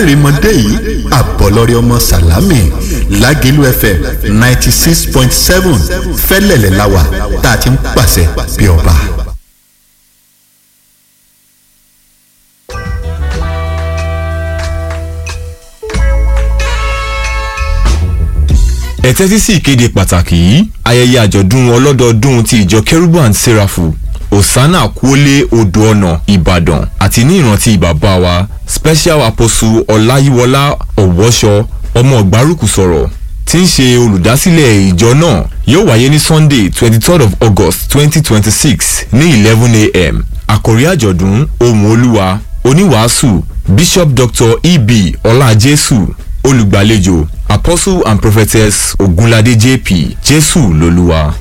kárìmọ́dé yìí àbọ̀lọ́rẹ́ ọmọ sàlámì lágẹ̀lú fm ninety six point seven fẹ́lẹ̀lẹ̀ láwà tá a ti ń pàṣẹ bí ọba. ẹ tẹ́tí sí ìkéde pàtàkì yìí ayẹyẹ àjọ̀dún ọlọ́dọọdún ti ìjọ kérúbù and serafu osana kuole odò ọ̀nà ìbàdàn àti ní ìrántí bàbá wa special apostle ọláyíwọlá ọ̀wọ́ṣọ ọmọ ọ̀gbárùkù sọ̀rọ̀ tí ń ṣe olùdásílẹ̀ ìjọ náà yóò wáyé ní sunday twenty third of august twenty twenty six ní eleven a.m. àkòrí àjọ̀dún ohùn olúwa oníwàásù bishop dr eb ọlájésù olùgbàlejò apostle and prophetess ogunlade jp jésù lolúwa.